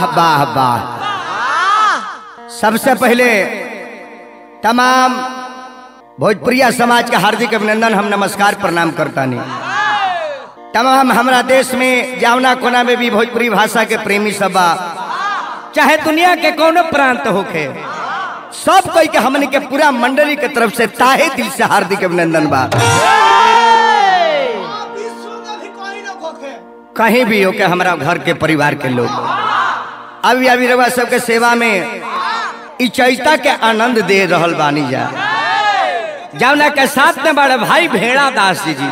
वाह वाह वाह सबसे पहले तमाम भोजपुरिया समाज के हार्दिक अभिनंदन हम नमस्कार प्रणाम करता नहीं तमाम हमारा देश में जावना कोना में भी भोजपुरी भाषा के प्रेमी सब बा चाहे दुनिया के कोनो प्रांत होखे सब कोई के हमने के पूरा मंडली के तरफ से ताहे दिल से हार्दिक अभिनंदन बा कहीं भी होके हमारा घर के परिवार के लोग अभी अभी रवा सबके सेवा में इ चैता के आनंद दे रहल बानी जा जौना के साथ में बड़े भाई भेड़ा दास जी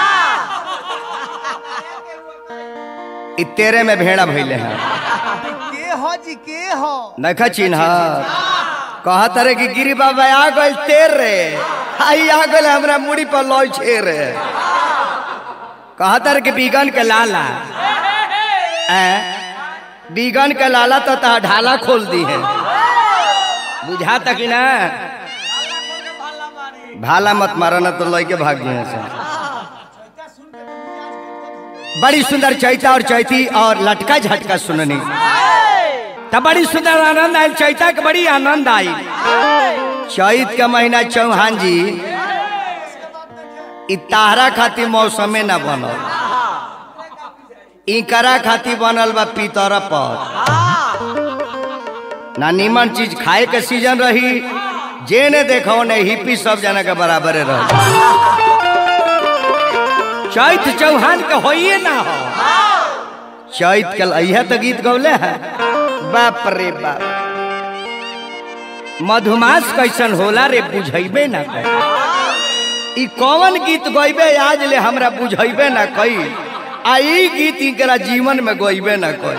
इ तेरे में भेड़ा भैले हैं के हो जी के हो नखा चिन्ह कहत रे कि गिरी बाबा आ गइल तेर रे आई आ गइल हमरा मुड़ी पर लॉय छे रे कहत रे कि बीगन के लाला ए बीगन के लाला तो ता ढाला खोल दी है बुझा तक ना भाला मत मारा ना तो लय के भाग गए से बड़ी सुंदर चैता और चैती और लटका झटका सुननी तब बड़ी सुंदर आनंद आयल चैता के बड़ी आनंद आई चैत के महीना चौहान जी इ तारा खातिर मौसमे न बनल इकरा खातिर बनल बा पीतर पर ना नीमन चीज खाए के सीजन रही जे ने देखो ने हिप्पी सब जना के बराबर रह चैत चौहान के होइए ना हो चैत के अहिया तो गीत गौले है बाप रे बाप मधुमास कैसन होला रे बुझैबे ना कर ई कौन गीत गइबे आज ले हमरा बुझैबे ना कई आ ई गीत इकरा जीवन में गइबे ना कई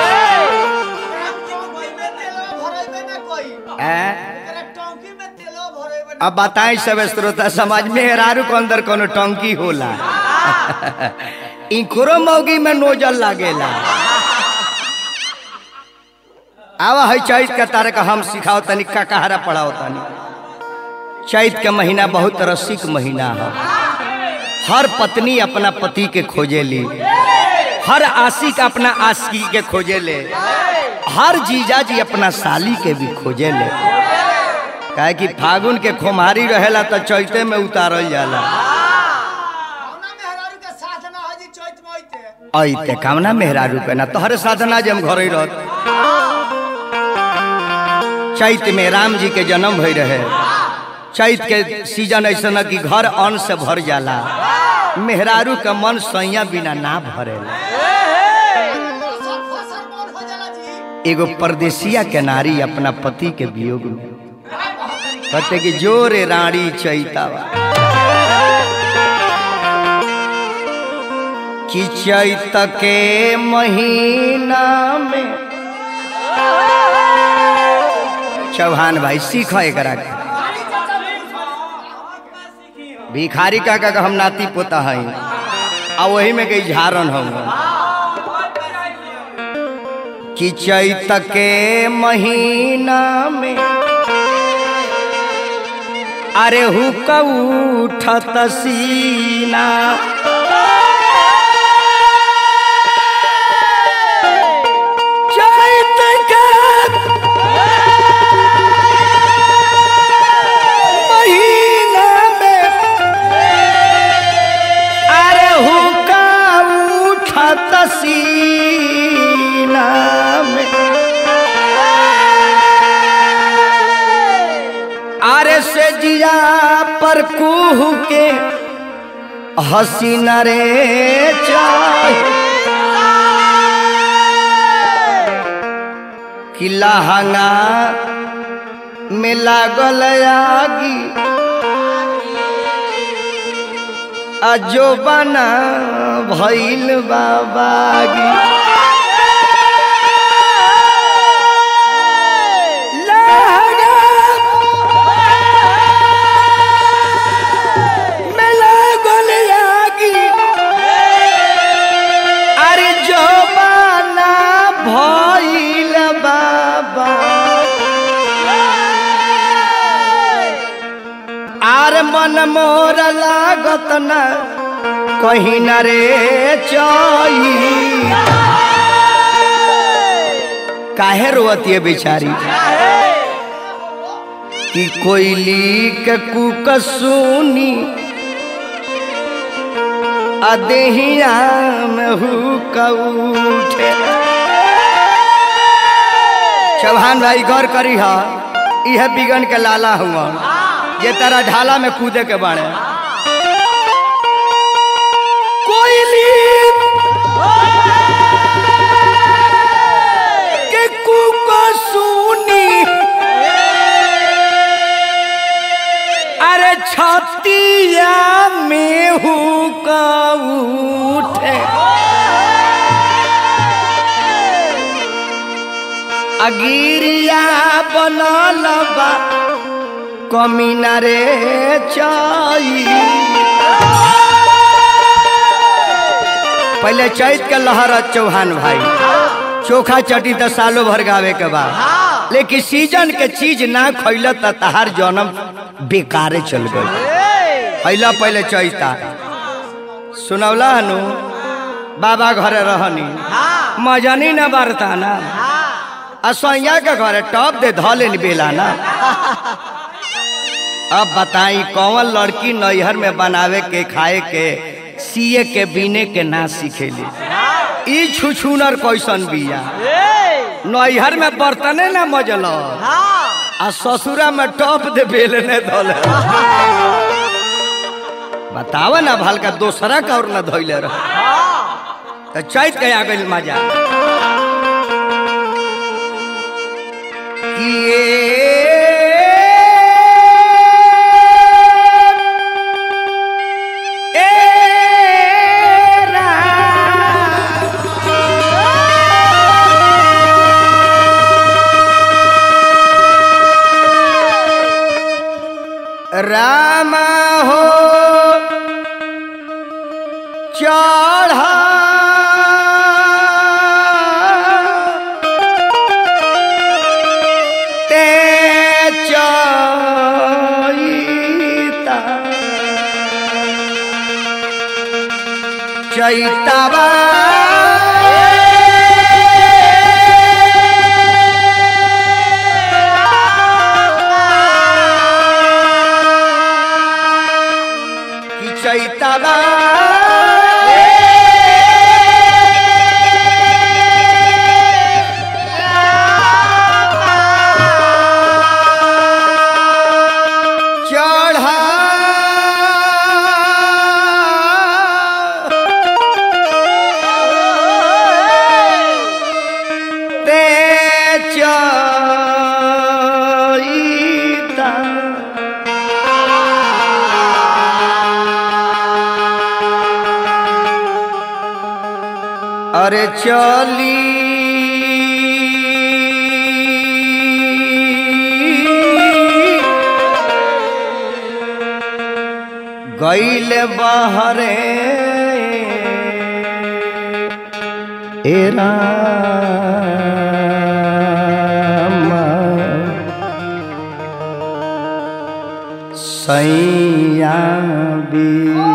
ए? अब बताएं सब श्रोता समाज में हेरारू के अंदर कोनो टंकी होला इकरो मौगी में नोजल लागेला आवा है चैत के तारे का हम सिखाओ तनी का कहारा पढ़ाओ तनी चैत के महीना बहुत रसिक महीना है हर पत्नी अपना पति के खोजेली हर आशिक अपना आशिकी के खोजेले हर जीजा जी अपना साली के भी खोजेले काहे कि फागुन के खोमारी रहेला तो चैते में उतारल जाला ऐते कामना मेहरारू पे ना तोहरे साधना जे हम घर ही रहत चैत में राम जी के जन्म भई रहे चैत के सीजन ऐसा न कि घर अन्न से भर जाला मेहरारू के मन सैया बिना ना भरेला एगो परदेसिया के नारी अपना पति के वियोग में कहते कि जोरे रानी चैतावा कि चैत के महीना में चौहान भाई सीख एकरा के भिखारी का का हम नाती पोता है आ वही में कई झारन हम कि चैत के महीना में अरे हुक उठत सीना चैत के महीना में अरे हुका उठत सीना में अरे से जिया पर कुह के हसीन रे चाहे कि लहंगा में लागल आगी अजो बना भइल बाबागी लहंगा में लागल आगी अरे जो बना भइल बाबा आर मन मोर लागत न कहीं न रे चई काहे रोवती है बेचारी कि कोयली के कुक सुनी अदेहिया में हुक उठे चौहान भाई गौर करी हा यह बिगन के लाला हुआ ये तारा ढाला में कूदे के बाड़े कोयली के कुक सुनी अरे छतिया में हुक उठे अगिरिया बनल बा कमीना रे चाई पहले चैत के लहर चौहान भाई चोखा चटी तो सालों भर गावे के बाद लेकिन सीजन के चीज ना खैल त तहार जन्म बेकारे चल गई पहला पहले चैता सुनौला हनु बाबा घरे रहनी मजनी न बरता ना असैया के घरे टॉप दे धले बेला ना अब बताई कौन लड़की नैहर में बनावे के खाए के सिए के बीने के ना सीखेली ई छुछुनर कैसन बिया नैहर में बर्तने ना मजल आ ससुरा में टॉप दे बेलने धोले बताव ना भलका दोसरा का और न धोइले रह तो चैत के आ गइल मजा रामा हो चढ़ा ते चैता चैतवा कि चैतवा चढ़ा ते चैता अरे चली गैल बहरे एरा सैया बी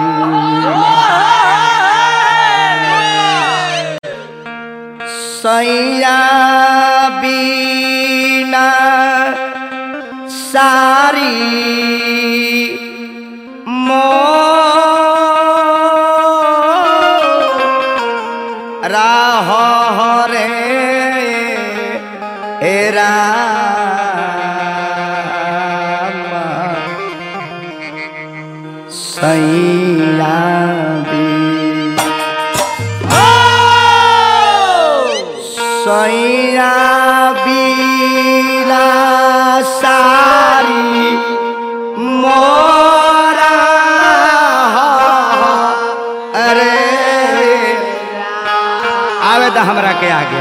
सैया बीना सारी मो राह रे एरा सैया बी सैया बीला सारी मोरा अरे आवे तो हमरा के आगे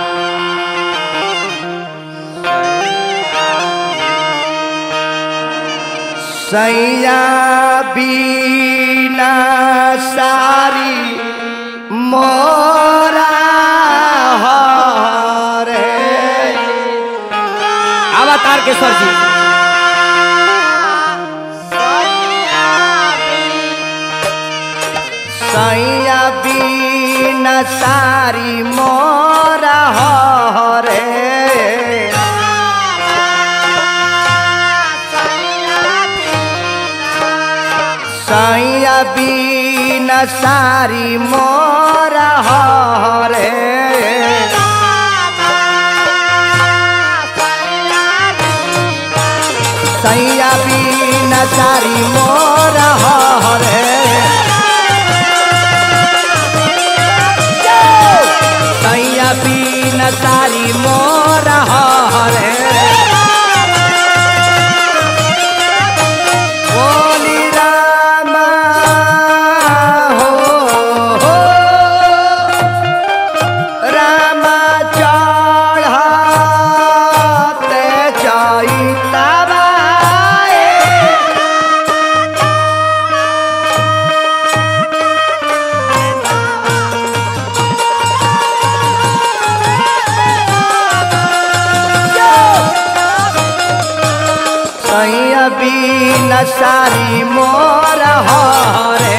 सैया बीना सारी मोरा रे आवा तारकेश्वर जी सैया बीना बिना सारी मोरा हरे सैया बिना सारी मोरा हरे सैया बिना सारी मोरा हरे सैया बिना सारी मोरा हरे बोली रामा हो, हो रामा चढ़ते चैतबाए सैया बिना सारी मोर हरे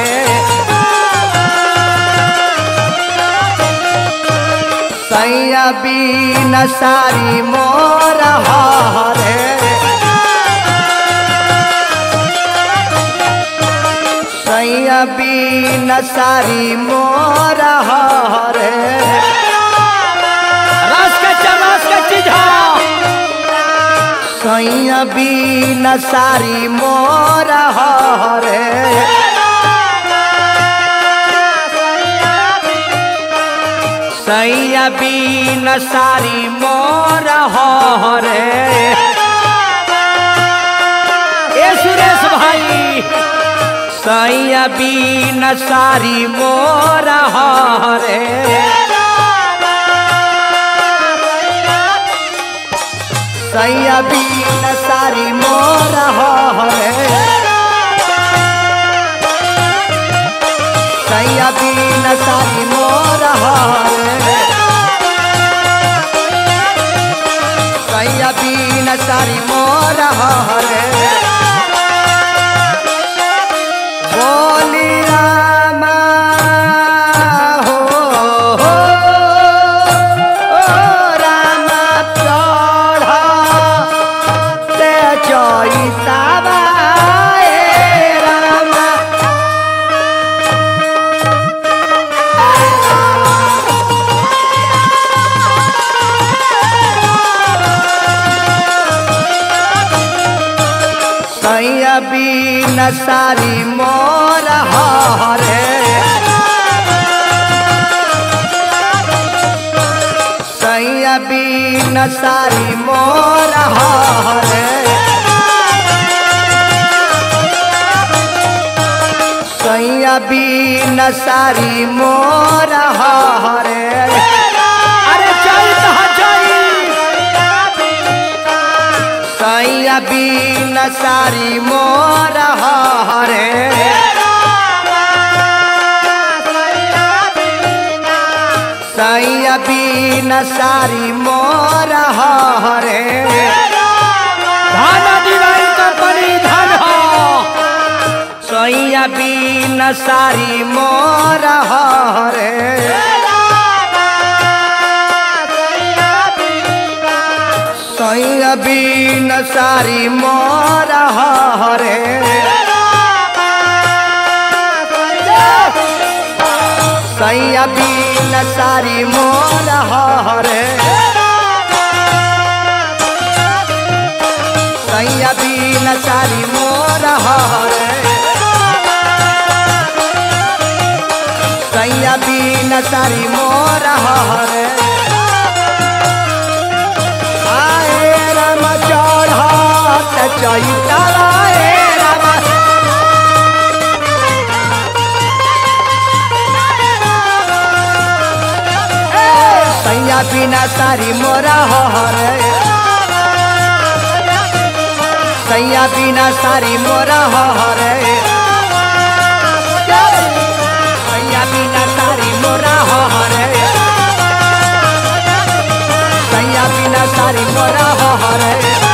सैया बिना सारी मोर हरे सैया बिना सारी मोर हरे रस के चरस के चीज सैया बिना सारी मोर हरे सैया बिना सारी मोर हरे ए सुरेश भाई सैया बिना सारी मोर हरे सैया बिना सारी मोर हरे सैया बिना सारी मोर हरे सैया बिना सारी मोर हरे बोली रामा हो, हो, ओ रामा चढ़ते चैतबाए रामा सैया बिना सारी मोर हरे सैया बिना सारी मोर हरे सैया बिना सारी मोर हरे अरे चल चल सैया बिना सारी मोर हरे सैया बिना सारी मोर हरे धन दिवाई कंपनी धन सैया बिना सारी मोर हरे सैया बिना सारी मोर हरे सैया बिना सारी मोर हरे सैया बिना सारी मोर हरे सैया बिना सारी मोर हरे आए राम चढ़त चैता आए राम सैया बिना सारी मोरा हरे सैया बिना सारी मोरा हरे सैया बिना सारी मोरा हरे सैया बिना सारी मोरा हरे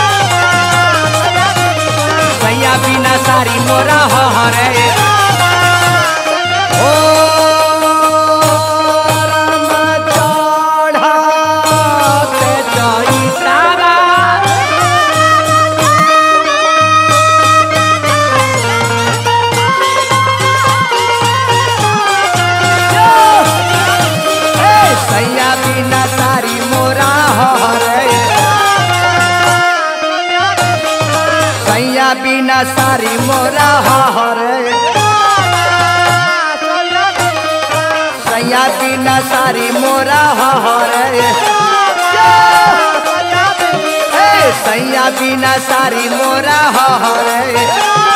सैया बिना सारी मोरा हरे ओ सैया बिना सारी मोरा हरे सैया बिना सारी मोरा हरे ए सैया बिना सारी मोरा हरे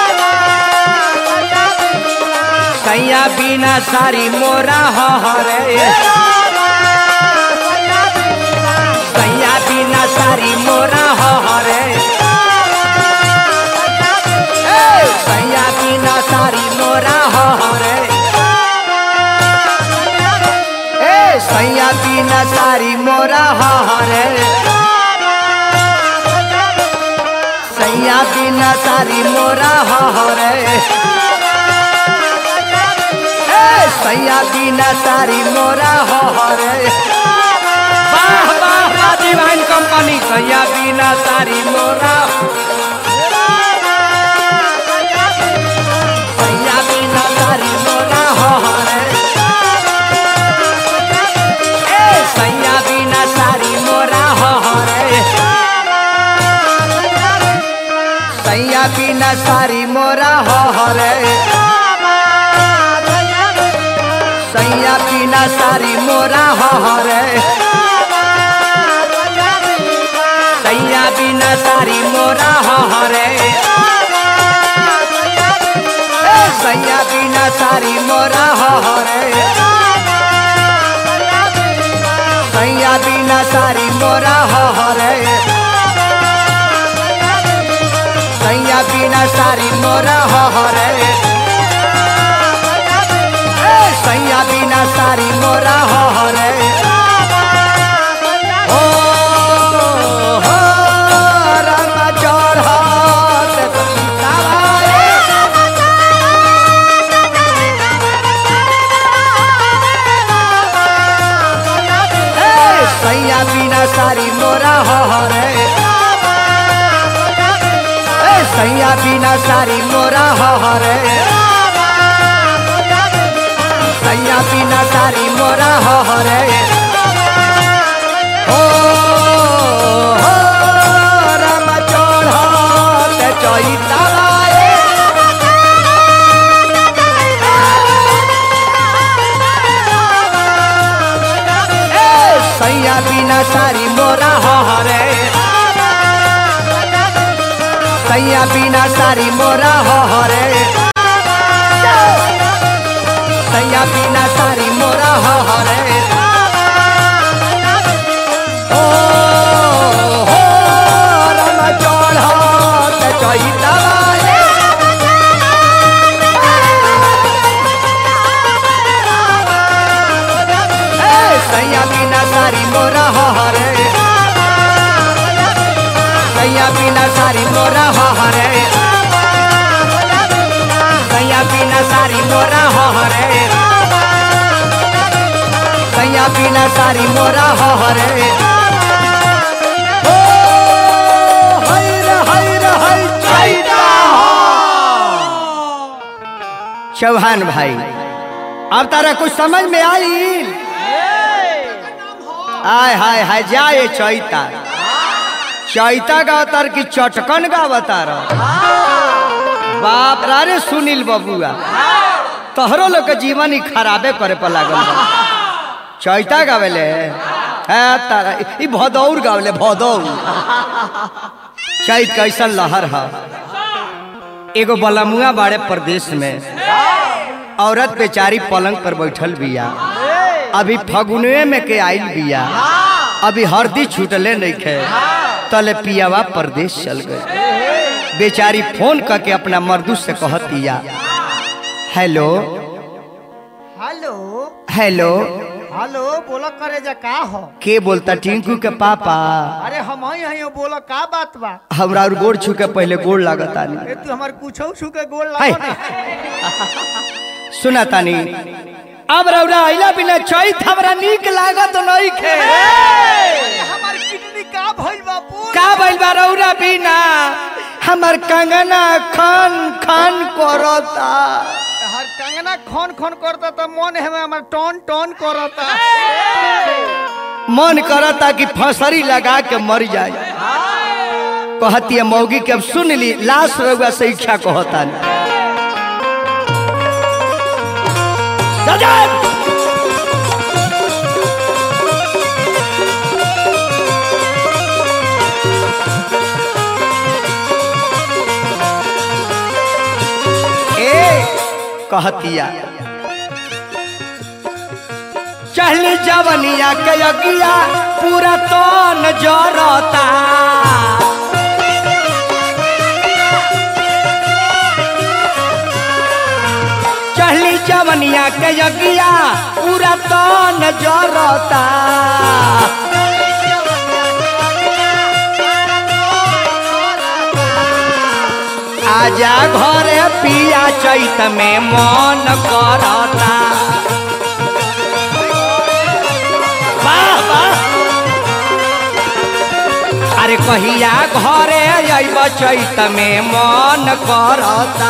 सैया बिना सारी मोरा हरे सैया बिना सारी मोरा हरे ए सैया बिना सारी मोरा हरे ए सैया बिना सारी मोरा हरे सैया बिना सारी मोरा हरे ए सैया बिना सारी मोरा हरे वाह वाह वाह डिवाइन कंपनी सैया बिना सारी मोरा सैया बिना सारी मोरा हरे ए सैया बिना सारी मोरा हरे सैया बिना सारी मोरा हरे सैया बिना सारी मोरा हरे सैया बिना सारी मोरा हरे ए सैया बिना सारी मोरा हरे सैया बिना सारी मोरा हरे सैया बिना सारी मोरा हरे ए सैया बिना सारी मोरा हरे ओ हो राम चढ़त सीताराम ए सैया बिना सारी मोरा हरे ए सैया बिना सारी मोरा हरे सैया बिना सारी मोरा हरे ओ हो राम चढ़त चैताराए ए सैया बिना सारी मोरा हरे सैया बिना सारी मोरा हरे सैया बिना सारी मोरा हरे ओ हो राम चढ़त चैताराए ए सैया बिना सारी मोरा हरे सैया बिना सारी मोरा हरे सैया बिना सारी मोरा हरे सैया बिना सारी मोरा हरे ओ हैर हैर है चैता चौहान भाई अब तारा कुछ समझ में आई आय हाय हाय जाए चैता चैता गावतार की चटकन गावतार बाप रे रे सुनील बबुआ तोहरो लोग के जीवन ही खराबे करे पर लागल बा। चैता गावेले है तारा ई भदौर गावेले भदौर चैत कैसन लहर है एगो बलमुआ बाड़े प्रदेश में औरत बेचारी पलंग पर बैठल बिया अभी फगुनवे में के आइल बिया अभी हरदी छूटले नहीं खे तले पियावा परदेश चल गए बेचारी फोन करके अपना मर्दू से कहतिया हेलो हेलो हेलो हेलो बोला करे जा का हो के बोलता टिंकू के पापा अरे हम ही हई बोला का बात बा हमरा और गोड़ छू के पहले गोड़ लागता ए तू हमार कुछो छू के गोल हाय। लागो ना सुना तानी अब रौरा अइला बिना चैत हमरा नीक लागत नहीं खे हमार किडनी का भइल बा पूरा का भइल बा रौरा बिना हमर कंगना खान खान करता हर कंगना खन खन करता त मन है हमार टन टन करता मन करता कि फसरी लगा के मर जाए कहती है मौगी के अब सुन ली लाश रउआ से इच्छा कहता ए कहतिया चहली जवनिया के अगिया पूरा तो नजरता चहली जवनिया के अगिया पूरा तो नजरता आजा घरे पिया चैत में मन करता वाह, वाह। अरे कहिया घरे अइब चैत में मन करता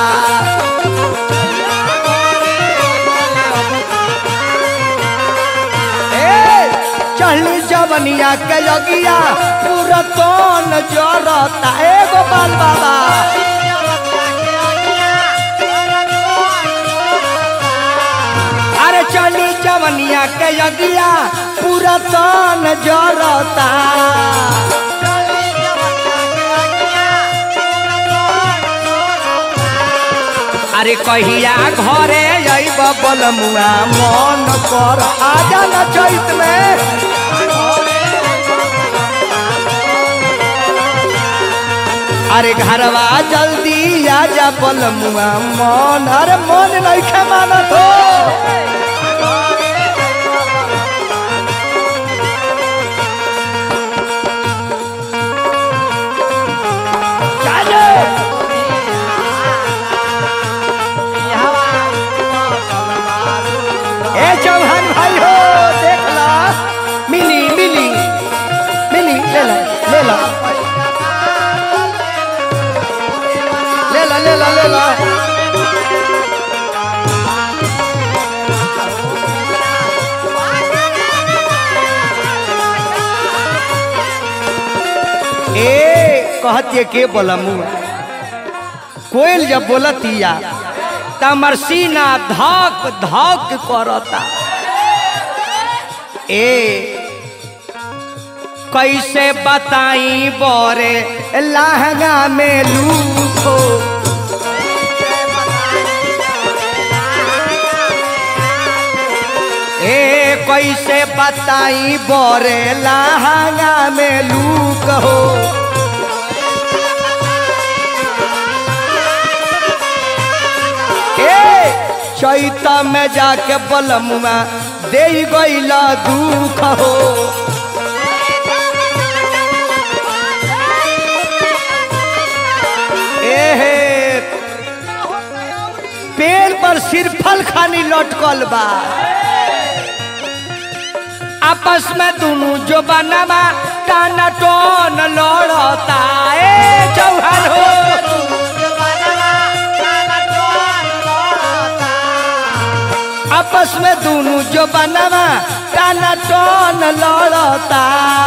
ए, चढ़ली जवनिया के लगिया पूरा तन जरता ए गोपाल बाबा अरे चली जवनिया के यगिया पूरा तन जरता अरे कहिया घरे अइब बलमुआ मन कर आजा न चैत में अरे घरवा जल्दी आजा बलमुआ मन अरे मन नहीं मानत हो चाले ए चौहान भाई हो देख ला मिली मिली मिली ले ला ले ला ले ला ले ला ले ला ए कहतिए के बोला मुआ कोयल जब बोलतिया तमर सीना धक धक करता ए कैसे बताई बोरे लहंगा में लूखो ए कैसे बताई बोरे लहंगा में लूक हो ए चैता में जाके बलमुआ दे गईला दुख हो एहे पेड़ पर सिरफल खानी लटकल बा आपस में दोनों जो बनवा टाना टोन लड़ता ए चौहान हो आपस में दोनों जो बनवा टाना टोन लड़ता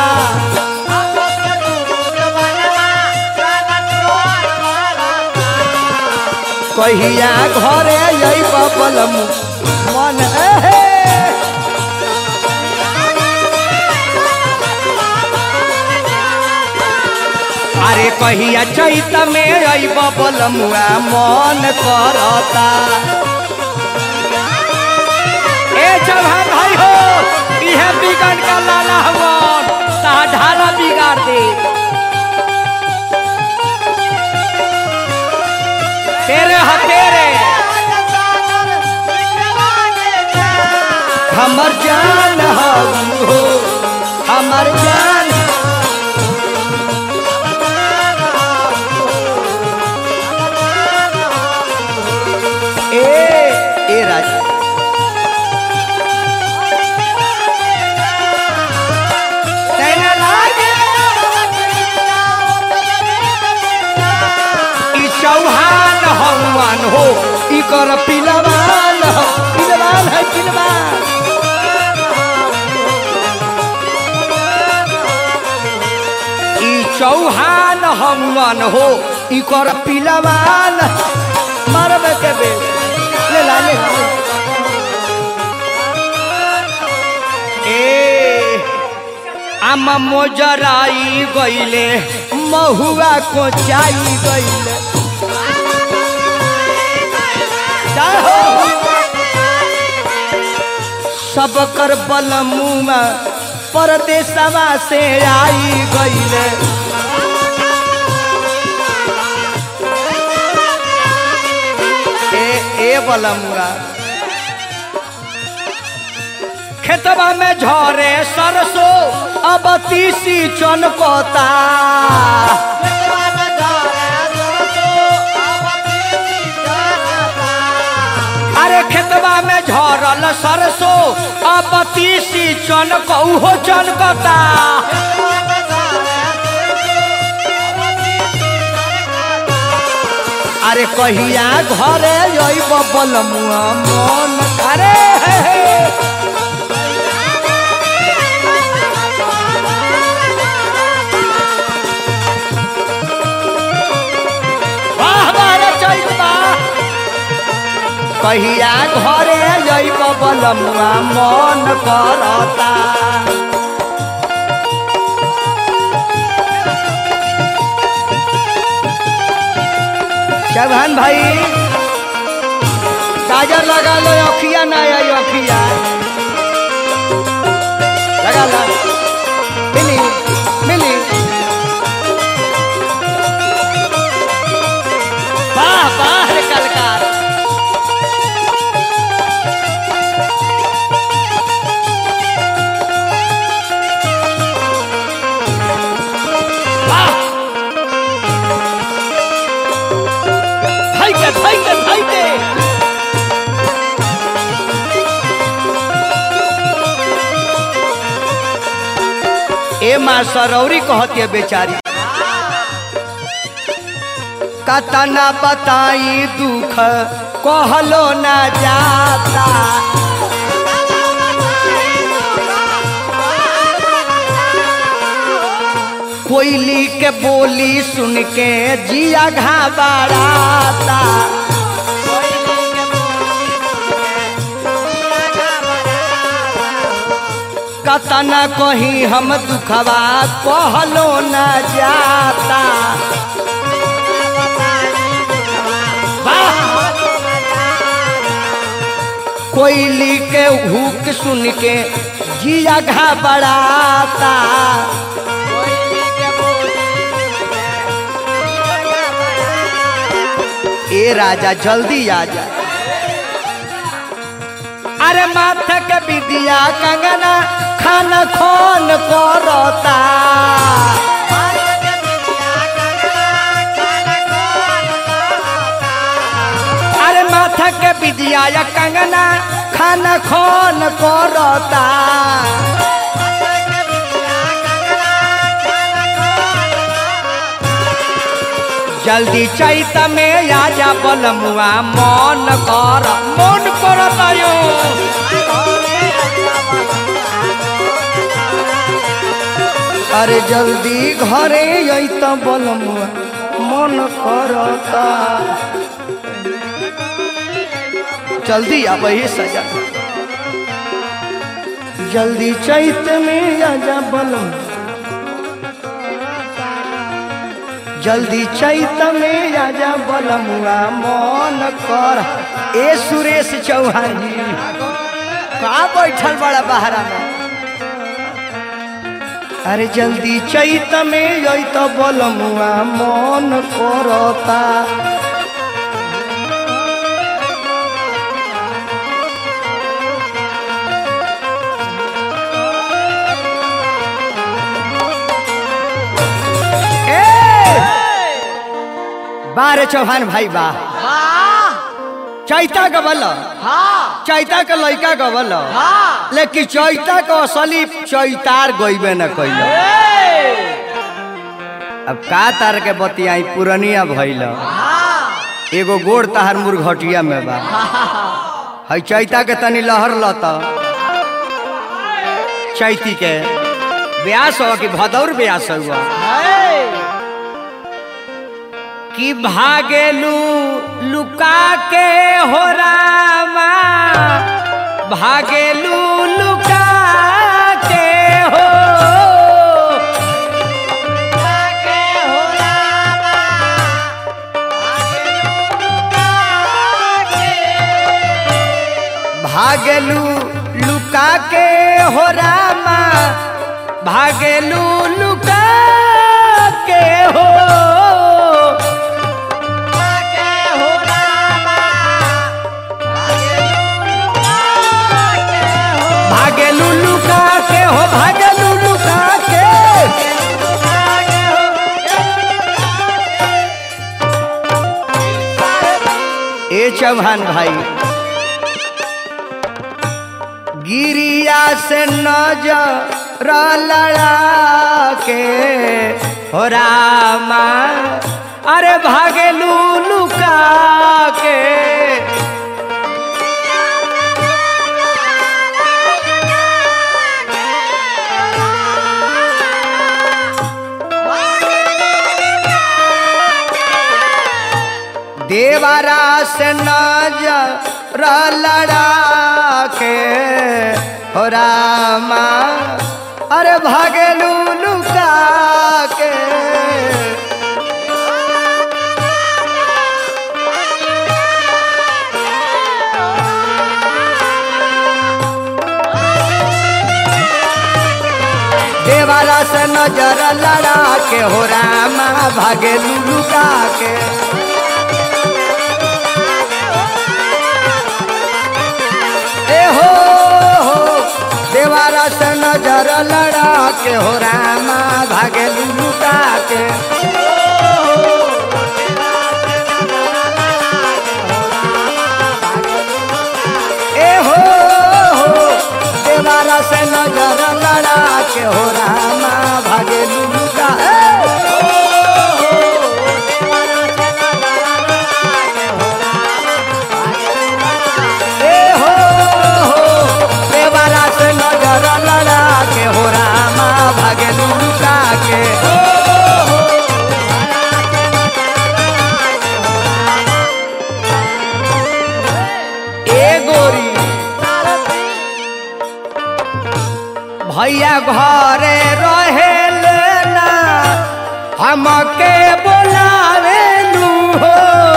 कहिया घरे यही बबलम मन एहे अरे कहिया चैत में अइब बलमुआ मन करता ए चौहान भाई हो इहे बिगड़ का लाला हवन ता ढाला बिगाड़ दे तेरे ह तेरे हमर जान हऊ हो हमर जान ए ए राजा तैना लागे ई चौहान हनुमान हो ई कर पिलवान हो पिलवान है पिलवान ई चौहान हनुमान हो ई कर पिलवान मारबे के बे ले ला ले ला। ए आमा मोजराई गईले महुआ को चाई गईले चाहो सब कर बल मुआ परदेसवा से आई गईले ए ए बलमुआ खेतवा में झरे सरसों अब तीसी चनकोता अरे खेतवा में झरल सरसों अब तीसी चनक उहो चनकता अरे कहिया घरे अइब बलमुआ मन अरे हे हे। वाह वाह रे चैत बा। कहिया घरे अइब बलमुआ मन करता चौहान भाई काजर लगा लो अखिया ना आई अखिया लगा ला मिली मिली वाह वाह रे कलकार वाह Take it, take it, take it! ए माँ सरौरी कहती है बेचारी कतना बताई दुख कहलो ना जाता कोयली के बोली सुन के जिया घाबराता कतना कहीं हम दुखवा कहलो न जाता वाह! कोयली के हुक सुन के जिया घबराता ए राजा जल्दी आ जा अरे माथा के विदिया कंगना खाना खोन करता अरे माथा के विदिया या कंगना खाना खोन करता जल्दी चैत में आजा बलमुआ मन कर मन करता यो अरे जल्दी घरे अत बलमुआ मन करता जल्दी अब ही सजा जल्दी चैत में आजा बलम जल्दी चैत में आजा बलमुआ मन कर ए सुरेश चौहान जी कहाँ बैठल बड़ा बहरा में अरे जल्दी चैत में अत बलमुआ मन करता बारे चौहान भाई बा चैता गबल चैता के लड़का गबल लेकिन चैता के असली चैतार गईबे न कैल अब का तार के बतियाई पुरनिया भइल एगो गोड़ तहार मुर्घटिया में बा है चैता के तनी लहर लत चैती के ब्यास हो कि भदौर ब्यास हुआ कि भागेलू लुका के हो रामा भागेलू लुका के हो भागेलू लुका के हो रामा भागेलू लुका के हो भागेलू लुका के हो भागेलू लुका के ए चौहान भाई गिरिया से नजर लड़ा के हो रामा अरे भागेलू लुका के देवारा से नजर लड़ा के हो रामा अरे भागेलू लुका के देवारा से नजर लड़ा के हो रामा भागेलू लुका के ए हो हो देवारा से नजर लड़ा के हो रामा भागे लुका के ए हो हो देवारा से नजर लड़ा के हो रामा भागे लुका ए हो हो देवारा से नजर लड़ा के हो रामा भागे लुका के ए गोरी भैया घरे रहे ना हमके बोलावे लू हो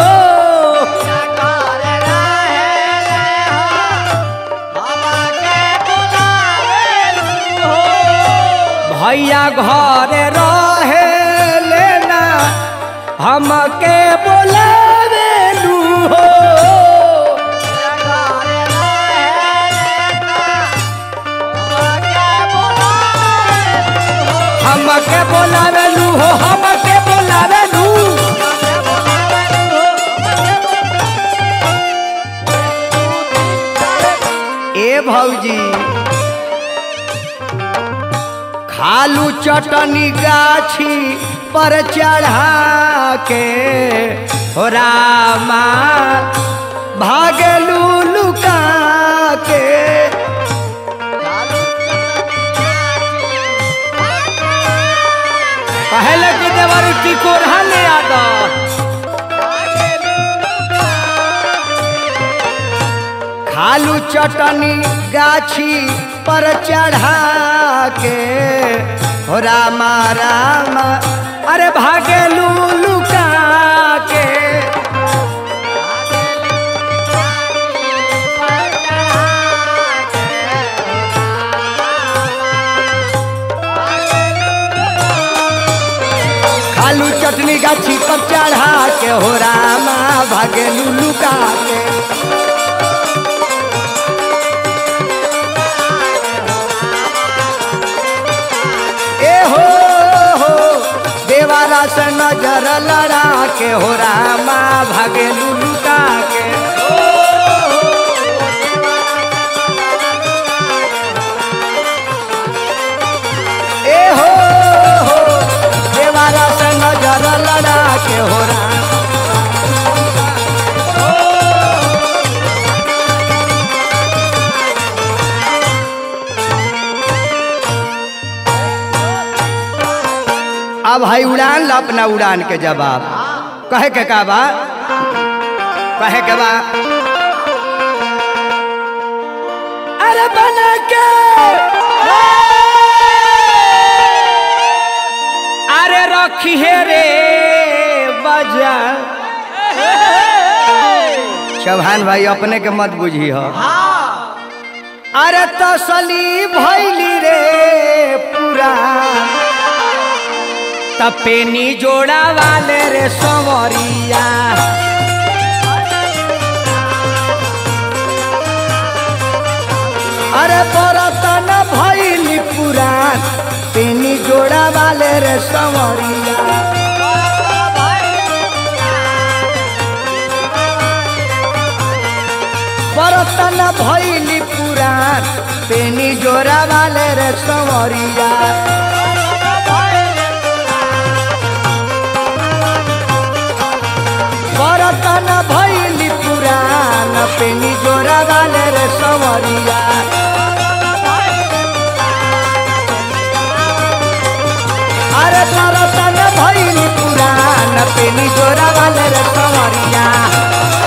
भैया घरे रहे लेना हमके बोलावे लू हो हमके बोलावे लू हो हमके बोलावे लू ए भौजी खालू चटनी गाछी पर चढ़ा के हो रामा भागलू लुका के पहले की देवर की कोरहा ले आता खालू चटनी गाछी पर चढ़ा के हो रामा रामा अरे भागेलू लुका के खालू चटनी गाछी पर चढ़ा के हो रामा भागेलू लुका के ए हो हो देवारा से नजर लड़ा के हो रामा भागे लुका के ए हो हो देवारा से नजर लड़ा के हो रामा अब भाई उड़ान ला अपना उड़ान के जवाब कहे के का बा कहे के बा अरे बना के अरे रखी है रे बजा चौहान भाई अपने के मत बुझी हो अरे तसली भैली रे पूरा तपेनी जोड़ा वाले रे संवरिया अरे बरतन भैली पुरान पेनी जोड़ा वाले रे संवरिया बरतन भैली पुरान पेनी जोड़ा वाले रे संवरिया बरतन भैली पुरान पेनी जोड़ा वाले रे संवरिया अरे बरतन भैली पुरान पेनी जोड़ा वाले रे संवरिया